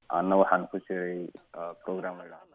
anna waxaan ku jiray program la yidhahdo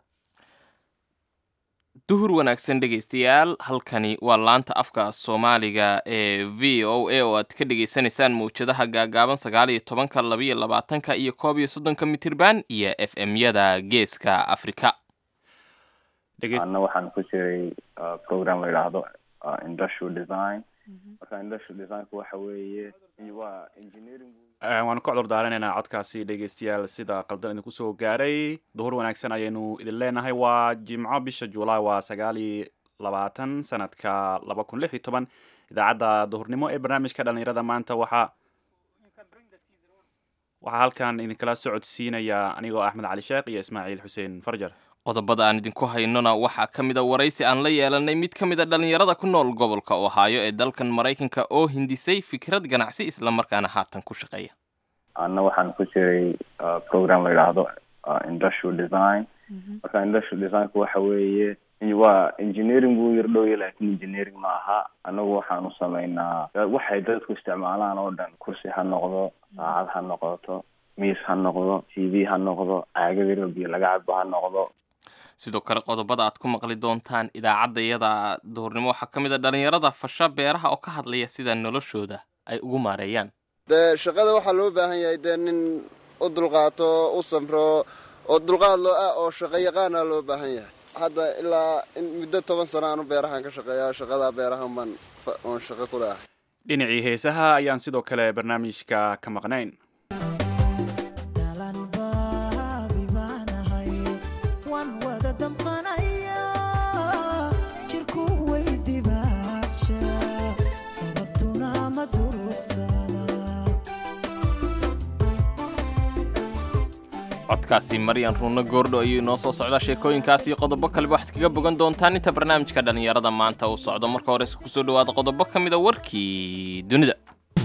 duhur wanaagsan dhegaystayaal halkani waa laanta afka soomaaliga ee v o a oo aad ka dhegaysanaysaan mawjadaha gaagaaban sagaal iyo tobanka labaiyo labaatanka iyo koob iyo soddonka mitirban iyo f m yada geeska afrika anna waxaan ku jiray program la yidhaahdo industrial design marka industrial designku waxa weeye waa engineering waanu ka cudur daaranaynaa codkaasi dhegeystayaal sida qaldan idinku soo gaaray duhur wanaagsan ayaynu idin leenahay waa jimco bisha juulaay waa sagaal iyo labaatan sanadka laba kun lix iyo toban idaacadda duhurnimo ee barnaamijka dhalinyarada maanta waxaa waxaa halkan idinkala socodsiinaya anigoo axmed cali sheekh iyo ismaaciil xuseen farjar qodobada aan idinku haynona waxaa ka mid a waraysi aan la yeelanay mid ka mid a dhallinyarada ku nool gobolka ohaayo ee dalkan maraykanka oo hindisay fikrad ganacsi islamarkaana haatan ku shaqeeya anna waxaan ku jiray program la yidhaahdo industrial design marka industrial designku waxa weeye waa engineering buu yar dhowya laakiin engineering ma aha annagu waxaanu sameynaa waxay dadku isticmaalaan oo dhan kursi ha noqdo saacad ha noqoto miis ha noqdo t v ha noqdo caagada biyo laga cabo ha noqdo sidoo kale qodobada aad ku maqli doontaan idaacadda iyada duhurnimo waxaa ka mid a dhallinyarada fasha beeraha oo ka hadlaya sida noloshooda ay ugu maareeyaan dee shaqada waxaa loo baahan yahay dee nin u dulqaato u samro oo dulqaad loo ah oo shaqo yaqaana loo baahan yahay hadda ilaa muddo toban sano aanu beerahan ka shaqeeya shaqada beerahan baan oon shaqo ku leahay dhinacii heesaha ayaan sidoo kale barnaamijka ka maqnayn codkaasi maryan ruunno goordho ayuu inoo soo socdaa sheekooyinkaas iyo qodobo kaleba waxaad kaga bogan doontaan inta barnaamijka dhallinyarada maanta uu socdo marka horese kusoo dhawaada qodobo ka mid a warkii dunida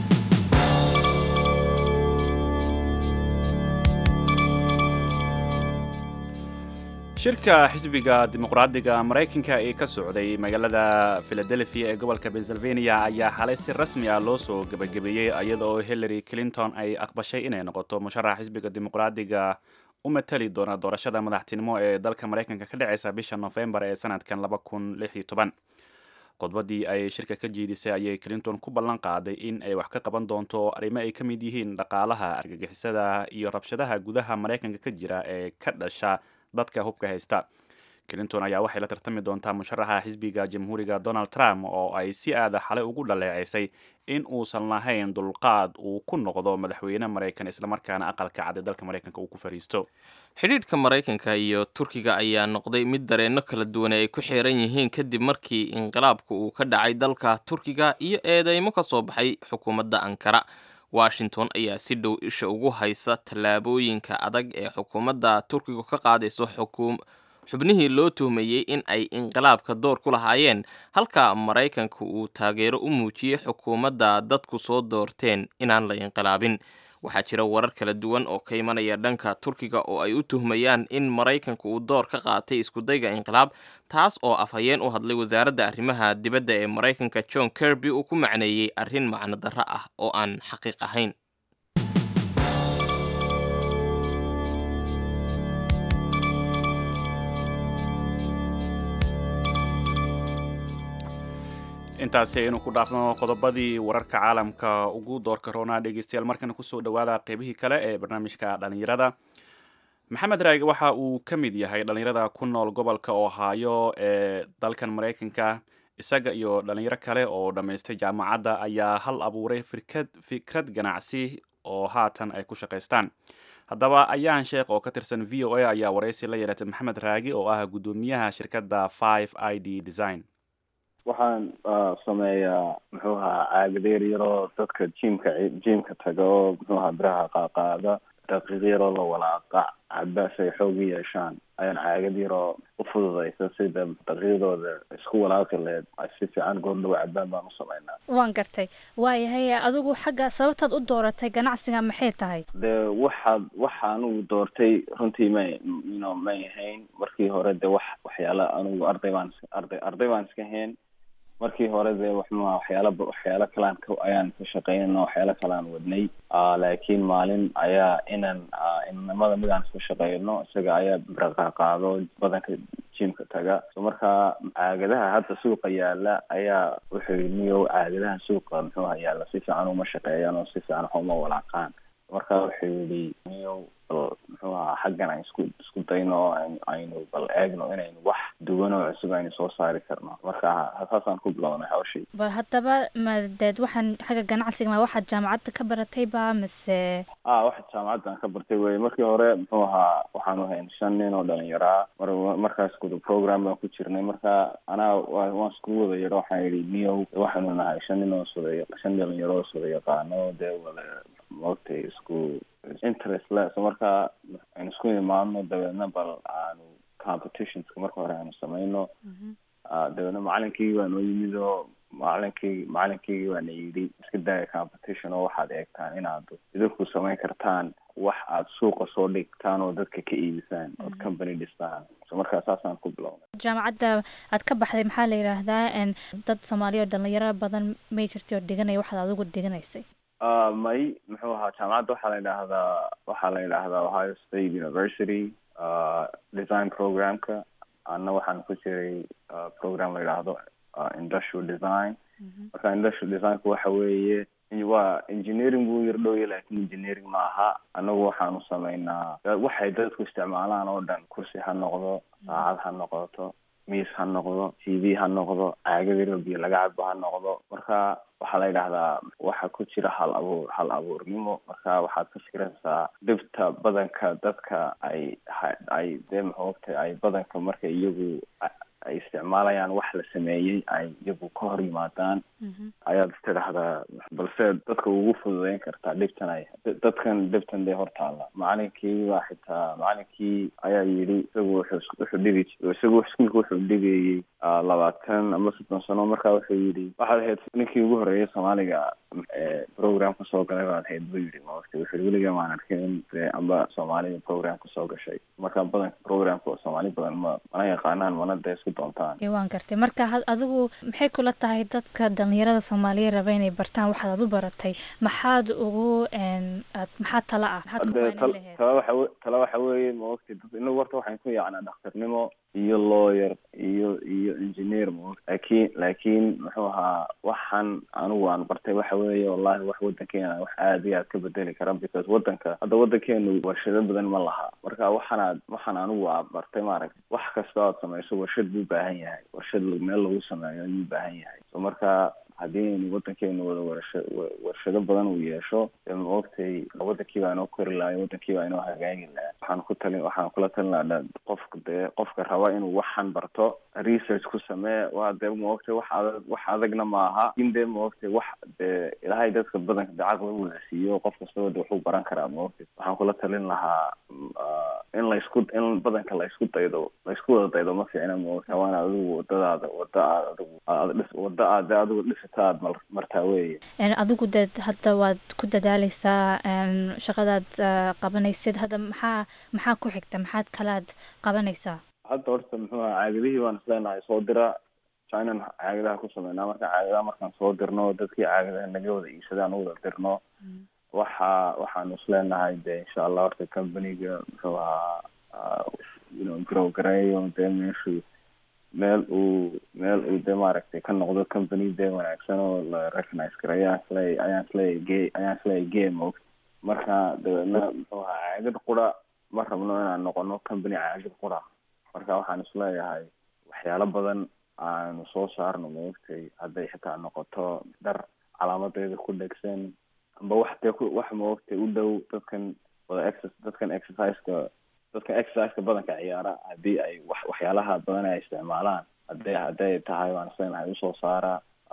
shirka xisbiga dimuqraadiga maraykanka ee ka socday magaalada philadelphia ee gobolka pennsylvania ayaa xalay si rasmi ah loo soo gebagabeeyey iyadaoo hillary clinton ay aqbashay inay noqoto musharax xisbiga dimuqraadiga u matali doona doorashada madaxtinimo ee dalka maraykanka ka dhaceysa bisha nofembar ee sanadkan laba kun lix iyo toban khudbadii ay shirka ka jiidisay ayay clinton ku ballan qaaday in ay wax ka qaban doonto arrimo ay ka mid yihiin dhaqaalaha argagixisada iyo rabshadaha gudaha maraykanka ka jira ee ka dhasha dadka hubka haysta clinton ayaa waxay la tartami doontaa musharaxa xisbiga jamhuuriga donald trump oo ay si aada xalay ugu dhaleeceysay in uusan lahayn dulqaad uu ku noqdo madaxweyne maraykan islamarkaana aqalka cad ee dalka maraykanka uu ku fariisto xidhiidhka maraykanka iyo turkiga ayaa noqday mid dareenno kala duwan ay ku xiran yihiin kadib markii inqilaabka uu ka dhacay dalka turkiga iyo eedeymo ka soo baxay xukuumadda ankara washington ayaa si dhow isha ugu haysa tallaabooyinka adag ee xukuumadda turkiga ka qaadayso xubnihii loo tuhmayey in ay inqilaabka door ku lahaayeen halka maraykanka uu taageero u muujiyey xukuumadda dadku soo doorteen inaan la inqilaabin waxaa jira warar kala duwan oo ka imanaya dhanka turkiga oo ay u tuhmayaan in maraykanka uu door ka qaatay iskudayga inqilaab taas oo afhayeen u hadlay wasaaradda arrimaha dibadda ee maraykanka john kirby uu ku macneeyey arrin macno darro ah oo aan xaqiiq ahayn intaasi aynu ku dhaafno qodobadii wararka caalamka ugu doorka roonaa dhegeystayaal markana kusoo dhawaada qeybihii kale ee barnaamijka dhalinyarada maxamed raage waxa uu ka mid yahay dhalinyarada ku nool gobolka ohaayo ee dalkan maraykanka isaga iyo dhalinyaro kale oo dhammaystay jaamacadda ayaa hal abuuray firkad fikrad ganacsi oo haatan ay ku shaqaystaan haddaba ayaan sheekh oo ka tirsan v o a ayaa waraysi la yeelatay maxamed raagi oo ah guddoomiyaha shirkadda five i d design waxaan sameeyaa muxuu ahaa caagadeer yaroo dadka jimka jimka taga oo muxuu ahaa biraha qaaqaada daqiiq yaroo la walaaqa cabaas ay xoog u yeeshaan ayaan caagad yaroo u fududaysa sida daqiiqdooda isku walaaqi leed ay si fiican goordhow cabaan baan u sameynaa waan gartay waayahay adigu xagga sababtaad u dooratay ganacsiga maxay tahay dee waxaad waxa anugu doortay runtii may no may ahayn markii hore dee wax waxyaala anugu arday baan arday arday baan iska hayn markii hore dee waxma waxyaala waxyaalo kalaan ka ayaan ka shaqeynayna waxyaalo kalaan wadnay laakiin maalin ayaa inan inamada mid aan isku shaqeyno isaga ayaa biraqa qaado badanka jimka taga so markaa caagadaha hadda suuqa yaala ayaa wuxuu yidhi niyow caagadaha suuqa muxuuha yaala si fiican uma shaqeeyaan oo si fiican wax uma walaaqaan marka wuxuu yidhi niyow bal muxuu ahaa xaggan aan isku isku dayno oo aynu aynu bal eegno inaynu wax duwan oo cusub aynu soo saari karno marka saasaan ku bilownay hawshii bal haddaba madeed waxaan xagga ganacsiga ma waxaad jaamacadda ka baratay ba mise a waxa jaamacaddan ka bartay wey markii hore muxuu ahaa waxaanu hayn shan nin oo dhalinyaraa mar markaas kuda program baan ku jirnay marka anaa waan isku wada yaro waxaan yidhi niyow waxaanu nahay shan nin oo sida shan dhalinyaro oo sida yaqaano dee wada maogtay isku interest le so marka aynu isku imaadno dabeedna bal aanu competitionska marka hore aanu samayno dabeedna macalinkii baa noo yimid oo macalinkii macalinkeygii baana yidhi iska daaya competition oo waxaad eegtaan inaad idinku samayn kartaan wax aad suuqa soo dhigtaan oo dadka ka iibisaan ood company dhistaan so markaa saasaan ku bilownay jaamacadda aad ka baxday maxaa la yidhaahdaa dad soomaaliya oo dhalinyaro badan may jirtay oo dhiganaya waxaad adigu dhiganaysay may muxuu ahaa jaamacadda waxaa la yidhaahdaa waxaa la yidhaahdaa ohio state university design programka anna waxaan ku jiray program la yidhaahdo industrial design marka industrial designku waxa weeye waa engineering buu yar dhowya laakiin engineering ma aha anagu waxaanu sameynaa waxay dadku isticmaalaan oo dhan kursi ha noqdo saacad ha noqoto miis ha noqdo t v ha noqdo caagada biyo laga cabo ha noqdo marka waxaa la yidhahdaa waxa ku jira hal abuur hal abuurnimo marka waxaad ka fikiraysaa dhibta badanka dadka ay ay dee maxoogtay ay badanka marka iyagu ay isticmaalayaan wax la sameeyey ay iyagu ka hor yimaadaan ayaad istidhaahdaa balse dadka ugu fududeyn kartaa dhibtan ay dadkan dhibtan dee hortaalla macalinkii baa xitaa macalinkii ayaa yidhi isagu wuxuu wuxuu dhigi isagu iskuulka wuxuu dhigayey labaatan ama soddon sano marka wuxuu yidhi waxaad ahayd ninkii ugu horeeyay soomaaliga program kasoo galay baad ahayd buu yidhi maogta wuxuu weliga maan arkin dee amba soomaalida program kasoo gashay marka badanka programka soomaali badan ma mana yaqaanaan mana dee isku doontaan waan gartay marka adigu maxay kula tahay dadka dhalinyarada soomaaliya raba inay bartaan waxaad ad u baratay maxaad ugu maxaa tala ah tala waxa tala waxa weeye maogtay inagu horta waxaan ku yacnaa dhakhtarnimo iyo lawyer iyo iyo engineer maogta laakiin laakiin muxuu ahaa waxaan anigu aan bartay waxa weeye wallahi wax wadankeena wax aad iyo aad ka bedeli kara because wadanka hadda wadankeenu warshado badan ma laha marka waxaanaad waxaan anigu aa bartay maaragtay wax kasta oad samayso warshad buu baahan yahay warshad meel lagu sameeyo ayuu baahan yahay so marka haddii aynu wadankeenu wada warsha warshado badan uu yeesho dee maogtay wadankii baa inoo kori lahay wadankii baa inoo hagaagi lahaa waxaan ku talin waxaan kula talin lahaa qofka dee qofka raba inuu waxan barto research ku samee waa dee maogtay wax adag wax adagna maaha in dee maogtay wax dee ilaahay dadka badanka dee caqli wada siiyo qof kastaba de waxuu baran karaa maogtay waxaan kula talin lahaa in laysku in badanka laysku daydo laysku wada daydo ma fiicna maogtay waana adigu wadadaada wada aad adigu aad dhis wada aad dee adigu dhisata aad mar martaa weeye adigu dee hadda waad ku dadaaleysaa shaqadaad qabanaysid hadda maxaa maxaa ku xigta maxaad kalaad qabanaysaa hadda horta muxuu aha caagadihii baan isleenahay soo dira chinan caagadaha ku sameynaa marka caagadaha markaan soo dirno dadkii caagadaha naga wada iibsadaan u wada dirno waxa waxaanu isleenahay de insha allah horta companyga muxuu ahaa you know grow gareeyo dee meeshu meel uu meel uu dee maaragtay ka noqdo company dee wanaagsan oo la recognize gareeyo ayaan isleey ayaan isleey ge ayaan isleey game og marka dabeedna muxuu ahaa caagad qura ma rabno inaan noqono company caagad qura marka waxaan isleeyahay waxyaalo badan aanu soo saarno maogtay hadday xitaa noqoto dhar calaamadeeda ku dhegsan amba wax dee ku wax maogtay u dhow dadkan wada ex dadkan exerciseka dadkan exerciseka badanka ciyaara haddii ay wax waxyaalaha badan ay isticmaalaan hadday hadday tahay waan islenahay usoo saara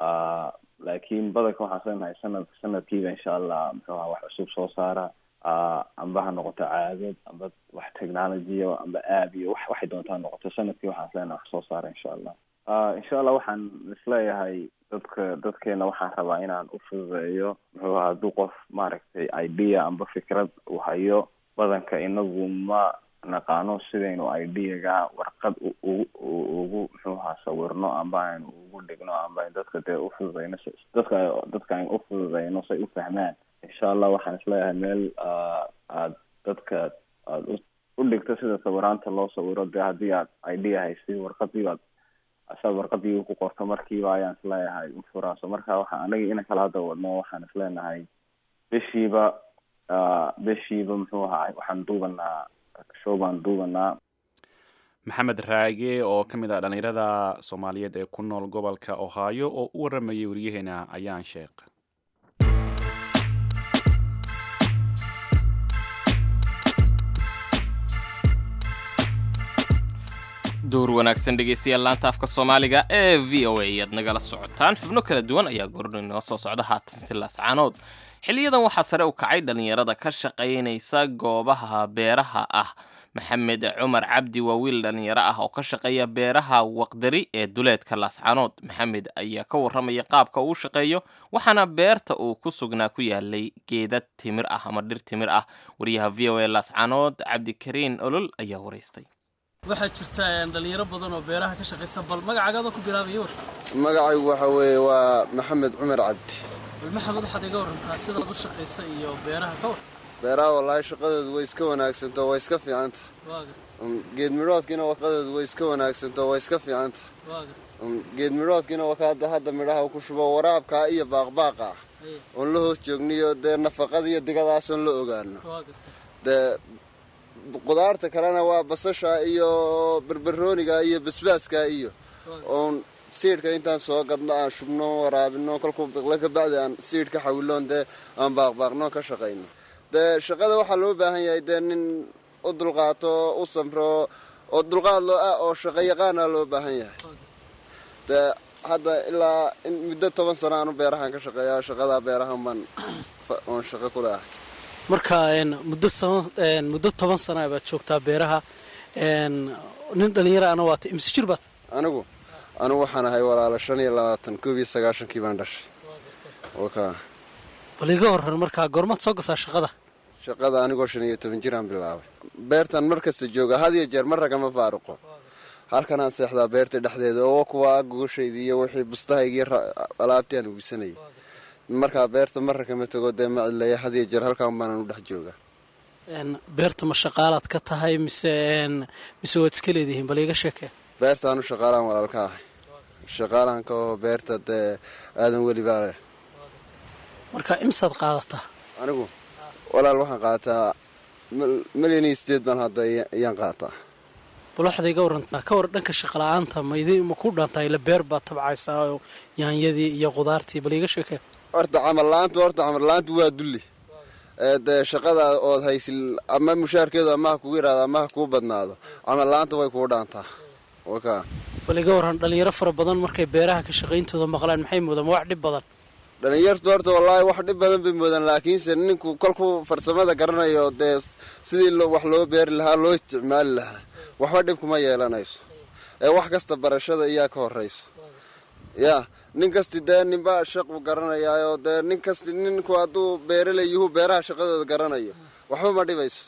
laakiin badanka waxaan islenahay sanad sanadkiiba insha allah muxuu aha wax cusub soo saara amba ha noqoto caadad amba wax technology amba aab iyo wax waxay doontaa noqoto sanadkii waxaan islenahay wax soo saara insha allah insha allah waxaan isleeyahay dadka dadkeena waxaan rabaa inaan u fududeeyo muxuu aha hadduu qof maaragtay idea amba fikrad uu hayo badanka inagu ma naqaano sidaynu ideaga warqad ugu muxuu ahaa sawirno amba aynu ugu dhigno amba ay dadka dee ufududeyno dadka dadka aynu ufududeyno say u fahmaan insha allah waxaan isleeyahay meel aad dadka aada u dhigto sida sawiraanta loo sawiro dee haddii aad idea haysi warqadii aad asaad warqadii ku qorto markiiba ayaan isleeyahay ufuraaso marka waxa anaga ina kala hadda wadno waxaan isleenahay bishiiba bishiiba muxuu ahaa waxaan duubanaa show baan duubanaa maxamed raage oo ka mid ah dhallinyarada soomaaliyeed ee ku nool gobolka ohaayo oo u waramayay wariyaheena ayaan sheekh duur wanaagsan dhegeystayaal laanta afka soomaaliga ee v o a ayaad nagala socotaan xubno kala duwan ayaa goorni noo soo socda haatan silaas caanood xiliyadan waxaa sare u kacay dhallinyarada ka shaqaynaysa goobaha beeraha ah maxamed cumar cabdi waa wiil dhallinyaro ah oo ka shaqeeya beeraha waqdari ee duleedka laascaanood maxamed ayaa ka warramaya qaabka uu shaqeeyo waxaana beerta uu ku sugnaa ku yaalay geeda timir ah ama dhir timir ah wariyaha v o a laascaanood cabdikariin olol ayaa waraystay waxaa jirta dhalinyaro badan oo beeraha ka shaqaysa bal magacaagadoo ku bilaabaya war magacaygu waxa weeye waa maxamed cumar cabdi bal maxamed waxaad iga warantaa sidaad u shaqaysa iyo beeraha ka war beeraha wallaahi shaqadoodu way iska wanaagsantao way iska fiicanta waaga geed midhoodkiina waqadoodu way iska wanaagsantao way iska fiicanta waaga geed midhoodkiina wakaada hadda midhaha ku shubo waraabkaa iyo baaqbaaqa ah aye oon la hoos joogniyo dee nafaqada iyo digadaasoon la ogaano waa garta dee qudaarta kalena waa basasha iyo barbarooniga iyo basbaaska iyo oon siidhka intaan soo gadno aan shubno waraabino kolkuu biqlo ka bacdi aan siidh ka xawiloon dee aan baaqbaaqno ka shaqayno dee shaqada waxaa loo baahan yahay dee nin u dulqaato u samro oo dulqaad loo ah oo shaqo yaqaana loo baahan yahay dee hadda ilaa in muddo toban sano aanu beerahan ka shaqeeya shaqada beerahan baan fa- oon shaqo ku leahay marka een, muddo sama- een, muddo toban sana baad joogtaa beeraha een, nin dhalinyaro ana waata imse jir baad anigu anigu waxaan ahay walaalo shan iyo labaatan koob iyo sagaashankii baan dhashay waka bal iga waran markaa goormaad soo gasaa shaqada shaqada anigoo shan iyo toban jiraan bilaabay beertan mar kasta jooga had iyo jeer mar ragama faaruqo halkanaan seexdaa beerta dhexdeeda oo kuwa gogoshaydii iyo wixii bustahaygii alaabtii aan ugisanayay markaa beerta mar ragama tago dee ma cidleeya had iyo jeer halkan baanan u dhex jooga Een, beerta ma shaqaalaad ka tahay mise een, mise waad iska leedihiin bal iga sheekee beertaanu shaqaalaan walaal ka ahay shaqaalaan ka oo beerta dee aadan weli baa leh marka imsaad qaadataa anigu walaal waxaan qaataa mal- malyan iyo sideed baan hadda iya- iyaan qaataa bal waxaad iga warantaa ka war dhanka shaqala-aanta ma idi ma ku dhaantaa ila beer baad tabcaysaa oo yaanyadii iyo qudaartii bal iga sheekee horta camal la-aantu horta camal la-aantu waa dulli ee dee shaqada ood haysil ama mushaarkeedu ama ha kugu yaraado ama ha kuu badnaado camal la-aanta way kuu dhaantaa waka bal iga waran dhalinyaro fara badan markay beeraha ka shaqayntooda maqlaan maxay moodaan waa wax dhib badan dhalinyartu horta wallaahi wax dhib badan bay moodaan laakiinse ninku kolkuu farsamada garanayo dee sidii lo- wax loo beeri lahaa loo isticmaali lahaa waxba dhib kuma yeelanayso ee wax kasta barashada iyaa ka horeyso ya nin kasti dee ninba shaqu garanayaayo dee nin kasti ninku hadduu beeraley yuhu beeraha shaqadooda garanayo waxba ma dhibayso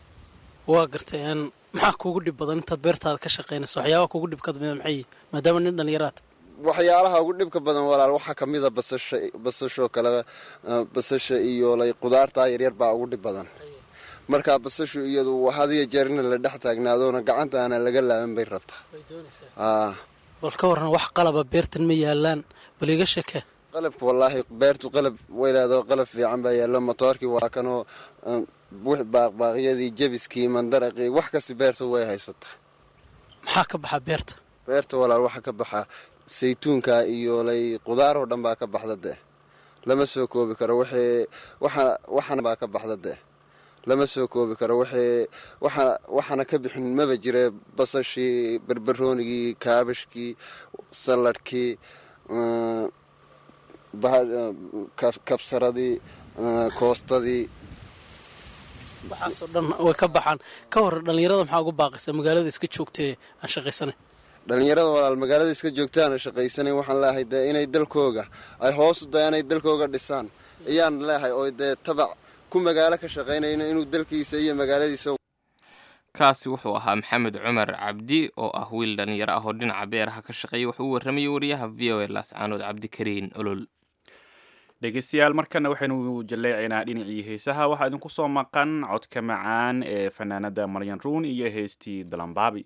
waa gartay een, maxaa kuugu dhib badan intaad beertaada ka shaqaynayso waxyaabaha kuugu dhibka mida maxay yihiin maadaama nin dhalinyaraad waxyaalaha ugu dhibka badan walaal waxaa kamida basasha basashoo kale eh, basasha iyo lay qudaartaa yaryar baa ugu dhib badan markaa basashu iyadu had iyo jeer in la dhex taagnaadoona gacanta aana laga laaban bay rabtaa aa bal ka waran wax qalaba beertan ma yaalaan bal iga sheekee qalabka wallaahi beertu qalab weylaado qalab fiican baa yaallo motoorkii waa kanoo eh, wix baaqbaaqyadii jebiskii mandaraqii wax kasta beerta way haysataa maxaa ka baxa beerta beerta walaal waxaa ka baxa saytuunka iyo lay qudaar oo dhan baa ka baxda dee lama soo koobi karo wixii waxa waxana baa ka baxda dee lama soo koobi karo wixii waxa waxana ka bixin maba jire basashii barbaroonigii kaabashkii saladhkii eh, baha- eh, kab- kabsaradii eh, koostadii waxaasoo dhan way ka baxaan ka waran dhalinyarada maxaa ugu baaqaysa magaalada iska joogtee aan shaqaysanay dhalinyarada walaal magaalada iska joogtaana shaqaysanan waxaan leeyahay dee inay dalkooga ay hoos u dayaan ay dalkooga dhisaan ayaan leeyahay oo dee tabac ku magaalo ka shaqaynayno inuu dalkiisa iyo magaaladiisa kaasi wuxuu ahaa maxamed cumar cabdi oo ah wiil dhalinyaro ah oo dhinaca beeraha ka shaqeeya wuxuu u warramayay wariyaha v o a laascaanood cabdikariin olol dhegeystayaal markana waxaynu jaleecaynaa dhinacii heesaha waxaa idinku soo maqan codka macaan ee fanaanada maryan ruun iyo heestii dalambaabi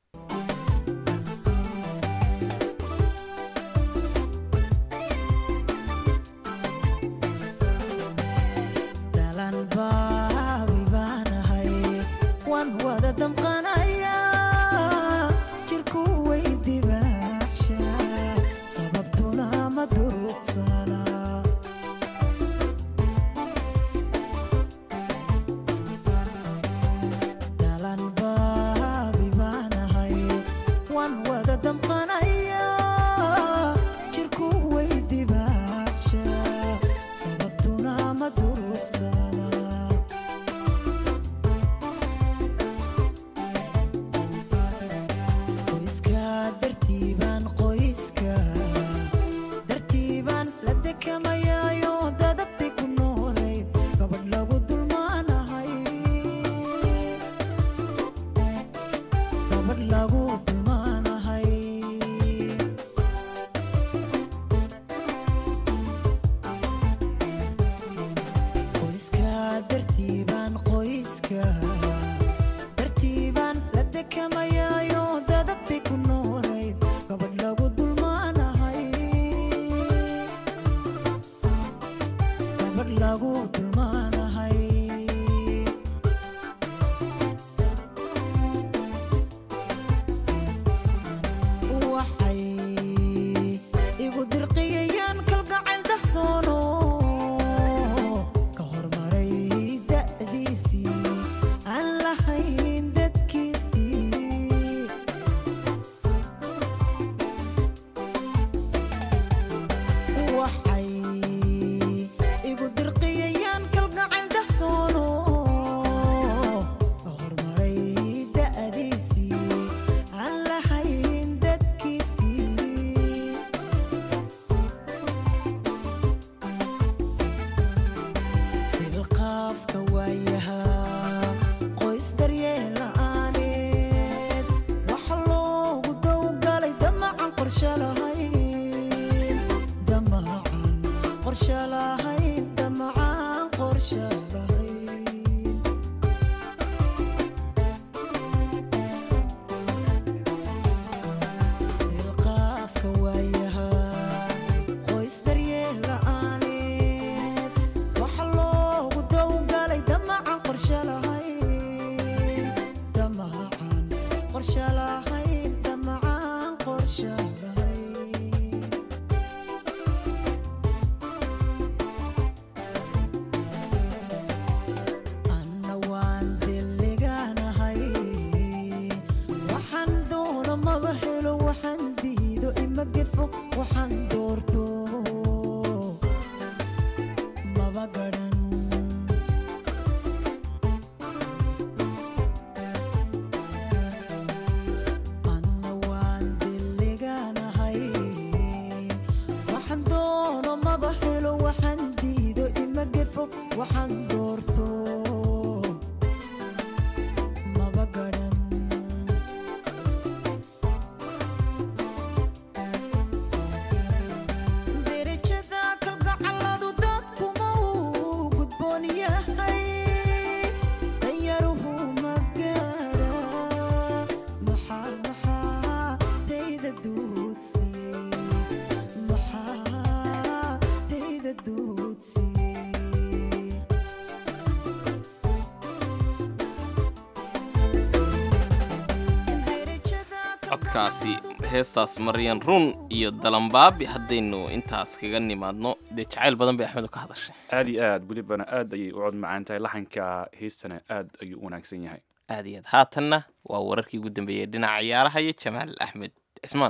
codkaasi heestaas maryan run iyo dalambaabi haddaynu intaas kaga nimaadno dee jacayl badan bay axmed ka hadashay aad iyo aad welibana aad ayay u cod macaan tahay laxanka heestana aad ayuu u wanaagsan yahay aad iyo aad haatanna waa wararkii ugu dambeeyey dhinaca ciyaaraha iyo jamaal axmed cismaan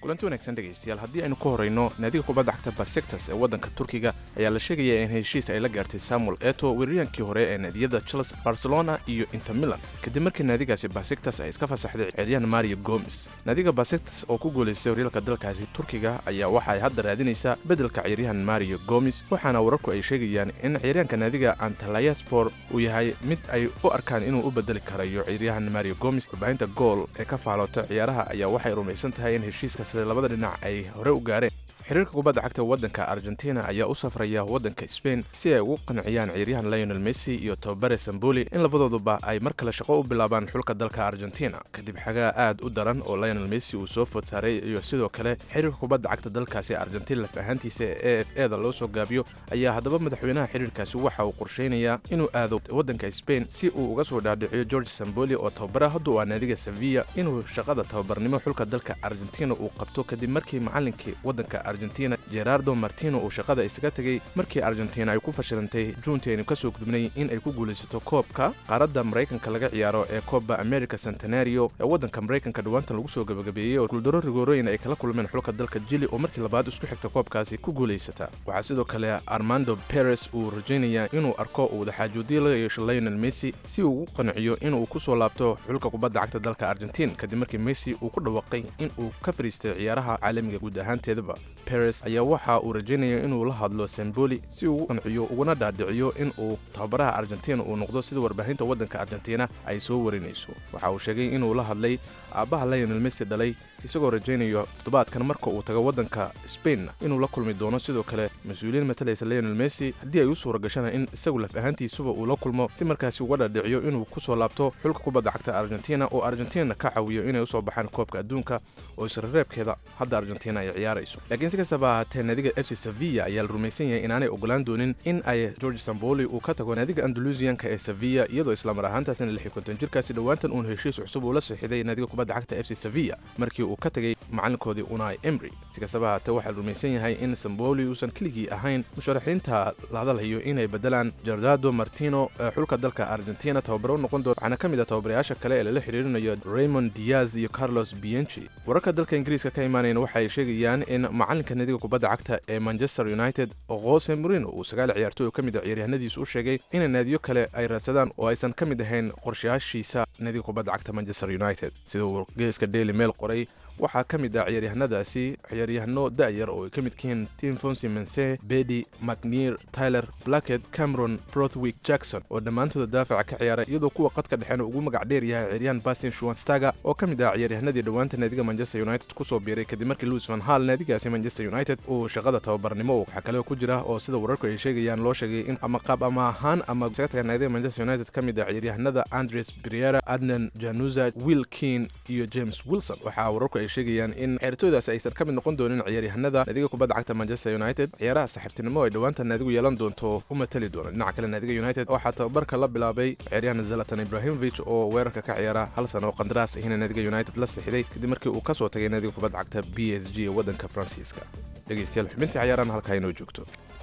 kulanti wanaagsan dhegaystayaal haddii aynu ku horrayno naadiga kubadda cagta basektas ee waddanka turkiga ayaa la sheegaya in heshiis ay la gaartay samuel eto weeraryankii hore ee naadiyada chelsea barcelona iyo inter milan kadib markii naadigaasi basektas ay iska fasaxday ciyaaryahan mario gomes naadiga basektas oo ku guulaystay horyaalka dalkaasi turkiga ayaa waxa ay hadda raadinaysaa beddelka ciyaaryahan mario gomes waxaana wararku ay sheegayaan in ciyaaryahanka naadiga antalayaspor uu yahay mid ay u arkaan inuu u bedeli karayo ciyaaryahan mario gomes warbaahinta gool ee ka faaloota ciyaaraha ayaa waxay rumaysan tahay in heshiiskaasi labada dhinac ay hore u gaareen xiriirka kubadda cagta waddanka argentina ayaa u safraya waddanka sbain si ay ugu qanciyaan ciyaaryahan lionel messi iyo tobabare samboli in labadooduba ay mar kale shaqo u bilaabaan xulka dalka argentina kadib xagaa aad u daran oo lionel messi uu soo food saaray iyo sidoo kale xiriirka kubadda cagta dalkaasi argentina laf ahaantiisa ee f eda loo soo gaabiyo ayaa haddaba madaxweynaha xiriirkaasi waxa uu qorsheynayaa inuu aado waddanka sbain si uu uga soo dhaadhiciyo george samboli oo tababara hadduu aa naadiga sevilla inuu shaqada tababarnimo xulka dalka argentina uu qabto kadib markii macalinkii waddanka argentina gerardo martino uu shaqada isaga tegey markii argentina ay ku fashilantay juuntii aynu ka soo gudbnay in ay ku guulaysato koobka qaaradda maraykanka laga ciyaaro ee coba america centenario ee waddanka maraykanka dhowaantan lagu soo gabagabeeyey oo guuldaro rigoorooyin ay kala kulmeen xulka dalka jili oo markii labaad isku xigta koobkaasi ku guulaysata waxaa sidoo kale armando peres uu rajaynayaa inuu arko uu wadaxaajoodiye laga yeesho lionel messi si uu ugu qanciyo inuu ku soo laabto xulka kubadda cagta dalka argentin kadib markii messi uu ku dhawaaqay in uu ka fadhiistay ciyaaraha caalamiga guud ahaanteedaba peres ayaa waxa uu rajaynaya inuu la hadlo samboli si uu ugu qanciyo uguna dhaadhiciyo in uu tababaraha argentina uu noqdo sida warbaahinta waddanka argentina ay soo warinayso waxa uu sheegay inuu la hadlay aabbaha lionel messi dhalay isagoo rajaynayo toddobaadkan marka uu tago waddanka spain inuu la kulmi doono sidoo kale mas-uuliyiin matalaysa lionel messi haddii ay u suura gashana in isagu laf ahaantiisuba uu la kulmo si markaasi uga dhaadhiciyo inuu ku soo laabto xulka kubadda cagta argentina oo argentina ka caawiyo inay usoo baxaan koobka adduunka oo israreebkeeda hadda argentina ay ciyaarayso laakiin si kastaba ahaatee naadiga f c sevilla ayaa la rumaysan yahay inaanay ogolaan doonin in ay george samboli uu ka tago naadiga andalusiyanka ee sevilla iyadoo islamar ahaantaasina lix iyo konton jirkaasi dhowaantan uun heshiis cusub uu la saxiiday naadiga kubadda cagta f c sevilla markii uu ka tagay macalinkoodii unai emry si kastaba haatee waxaa la rumaysan yahay in samboli uusan keligii ahayn musharaxiinta la hadalhayo inay bedelaan jardado martino ee xulka dalka argentina tababaro u noqon doona waxaana ka mid ah tababarayaasha kale ee lala xiriirinayo raymond diaz iyo carlos bienchi wararka dalka ingiriiska ka imaanayna waxa ay sheegayaan in macalinka naadiga kubadda cagta ee manchester united jose morino uu sagaal ciyaartooy oo ka mid a ciyaaryahanadiisu u sheegay in naadiyo kale ay raadsadaan oo aysan ka mid ahayn qorshayaashiisa naadiga kubadda cagta manchester united sida uu wargeeska daily mail qoray waxaa ka mid ah ciyaaryahanadaasi ciyaaryahano da'yar oo ay ka midka yihiin tim fonsi mense bedi macneer tyler blacket cameron brothwick jackson oo dhammaantooda daafaca ka ciyaara iyadoo kuwa qadka dhexeena ugu magac dheer yahay ciyaaryahan bastin shuwanstaga oo ka mid ah ciyaaryahanadii dhowaanta naadiga manchester united kusoo biiray kadib markii louis van hall naadigaasi manchester united uu shaqada tababarnimo waxaa kale ku jira oo sida wararku ay sheegayaan loo sheegay in ama qaab ama ahaan ama sagataga naadiga manchester united ka mid ah ciyaaryahanada andres briera adnan januza will kin iyo james wilson waxaa wararku ay sheegayaan in ciyaartooydaasi aysan ka mid noqon doonin ciyaaryahanada naadiga kubadda cagta manchester united ciyaaraha saaxiibtinimo ay dhowaanta naadigu yeelan doonto u matali doona dhinaca kale naadiga united waxaa tababarka la bilaabay ciyaaryahan zalatan ibrahimovic oo weerarka ka ciyaara hal sano oo qandaraas ahina naadiga united la sixiday kadib markii uu ka soo tagay naadiga kubadda cagta b s g ee waddanka faransiiska dhegeystayaal xubintii cayaarahan halkaa inoo joogto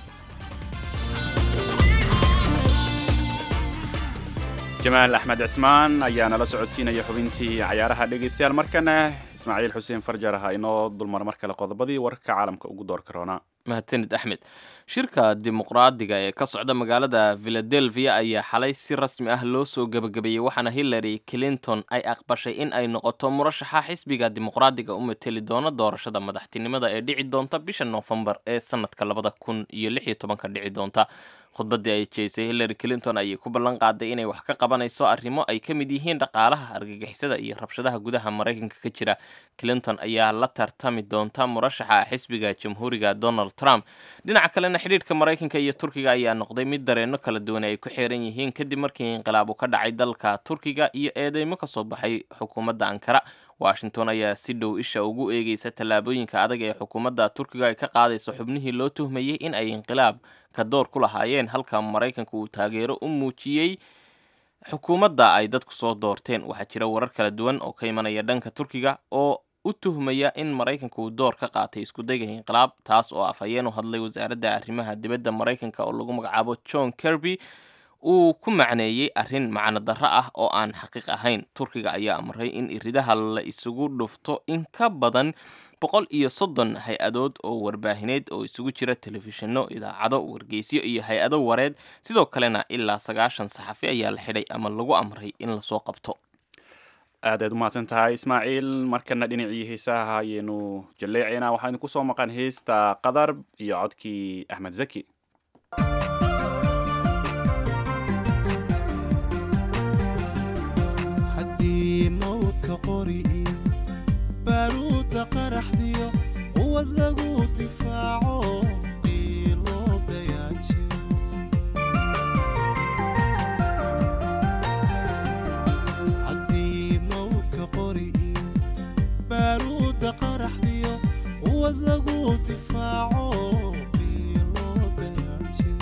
jamaal axmed cismaan ayaa nala socodsiinaya xubintii cayaaraha dhegaystayaal markana ismaaciil xuseen farjar aha inoo dulmar mar kale qodobadii wararka caalamka ugu door karoona mahadsanid axmed shirka dimuqraadiga ee ka socda magaalada philadelphia ayaa xalay si rasmi ah loo soo gebagabeeyey waxaana hillary clinton ay aqbashay in ay noqoto murashaxa xisbiga dimuqraadiga u mateli doona doorashada madaxtinimada ee dhici doonta bisha noofembar ee sanadka labada kun iyo lix iyo tobanka dhici doonta khudbaddii ay jeysay hillary clinton ayay ku ballan qaaday inay wax ka qabanayso arrimo ay ka mid yihiin dhaqaalaha argagixisada iyo rabshadaha gudaha maraykanka ka jira clinton ayaa la tartami doonta murashaxa xisbiga jamhuuriga donald trump dhinaca kalena xidhiidhka maraykanka iyo turkiga ayaa noqday mid dareenno kala duwan ay ku xiran yihiin kadib markii inqilaabu ka dhacay dalka turkiga iyo eedeymo ka soo baxay xukuumadda ankara washington ayaa si dhow isha ugu eegeysa tallaabooyinka adag ee xukuumadda turkiga ay ka qaadayso xubnihii loo tuhmayey in ay inqilaab ka door ku lahaayeen halka maraykanka uu taageero u muujiyey xukuumadda ay dadku soo doorteen waxaa jira warar kala duwan oo ka imanaya dhanka turkiga oo u tuhmaya in maraykanka uu door ka qaatay iskudayga inqilaab taas oo afhayeen u hadlay wasaaradda arrimaha dibadda maraykanka oo lagu magacaabo john kirby uu ku macneeyey arrin macno darro ah oo aan xaqiiq ahayn turkiga ayaa amray in iridaha la isugu dhufto in ka badan boqol iyo soddon hay-adood oo warbaahineed oo isugu jira telefishinno idaacado wargeysyo iyo hay-ado wareed sidoo kalena ilaa sagaashan saxafi ayaa la xidhay ama lagu amray in lasoo qabto aad aad umahadsan tahay ismaaciil markana dhinacii heesaha ayaynu jalleecaynaa waxaa idinku soo maqan heesta qadar iyo codkii axmed zaki haddii mawdka qori iyo baaruudda qaraxdiyo quwad lagu difaaco qiiloo dayaajiyo haddii mawdka qori iyo baaruudda qaraxdiyo quwad lagu difaaco qiiloo dayaajiyo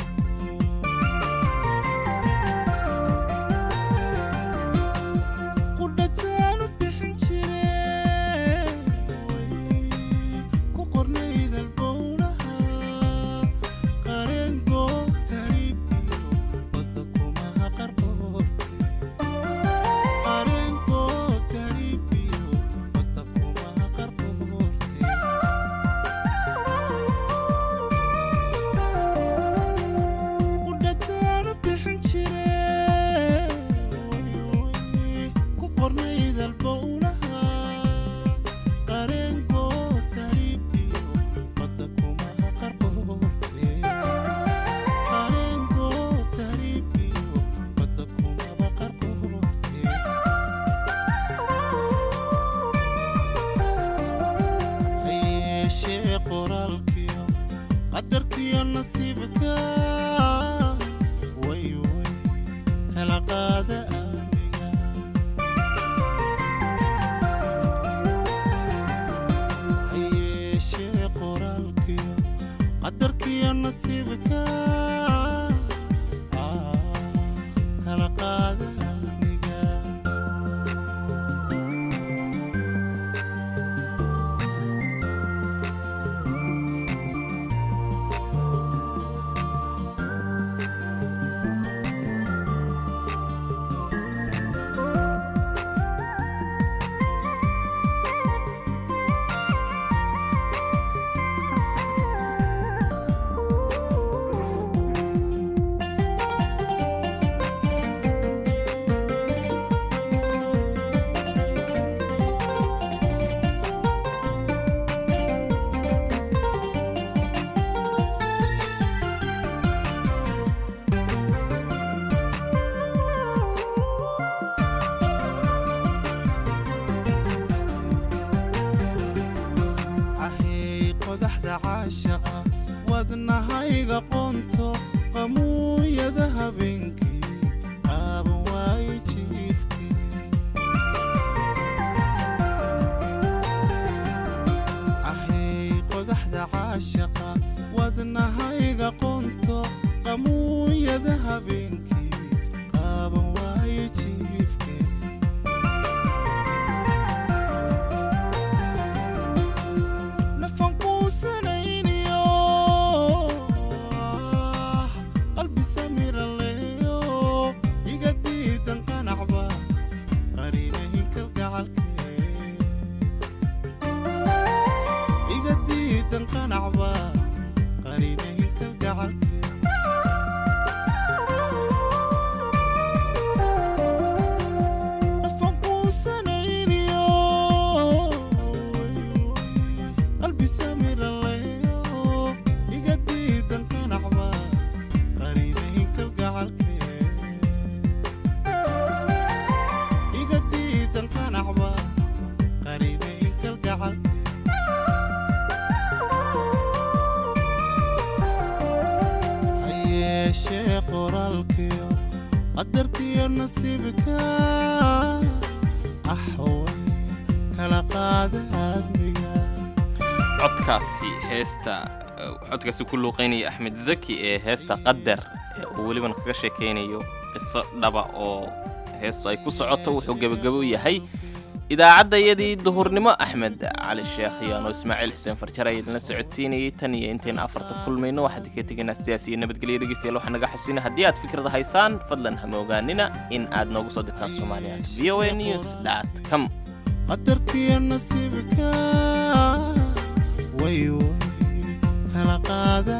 qudhataanu bixin jire ku qornayd albowlaha qareengo taribiyo badda kumaha qarqoorte qareengo taribiyo badda kumaha qarqoorte qudhataanu bixin jire ku qornayd albowlaha qareengo taribiyo badda kumaha qarqoorte qareengo taribiyo badda kumaba qarqoorte hayeeshee qoraalkiyo qadarkiyo nasiibka way way kala qaada aamiga hayeeshee qoraalkiyo qadarkiyo nasiibka ah, kala qaada aamiga ahey qodaxda caashaqa wadnahayga qoonto qamuuyada habeenkii qaaban waaye jiifkee ahey qodaxda caashaqa wadnahayga qoonto qamuuyada habeenkii qaaban waaye jiifkee nafan quusanayniyo qalbi samira leeyo iga diidan qanacba qarinahin kalgacalkee iga diidan qanacba qarinahin kalgacalkee nafan quusanayniyo qalbi samira leeyo iga diidan qanacba qarinahin kalgacalkee iga diidan qanacba qarinahin kalgacalkee hayeeshee qoraalkiyo qadarkiyo nasiibka axway kala qaada aadmiga codkaasi heesta eh, codkaasi ku luuqeynaya axmed zaki ee heesta qadar ee uu welibana kaga sheekeynayo qiso dhaba oo heestu ay ku socoto wuxuu gebagabo yahay idaacadayadii duhurnimo axmed cali sheekh iyaanoo ismaaciil xuseen farjar ayaa idinla socodsiinayay tan iyo intayna afarta kulmayno waxaad ka tegaynaa sidaas iyo nabadgelyo dhegeystayaal waxaa naga xasuusina haddii aad fikrada haysaan fadlan hama ogaanina in aad noogu soo dirtaan soomaaliya v o a news dot com qadarkiyo nasiibka way way kala qaada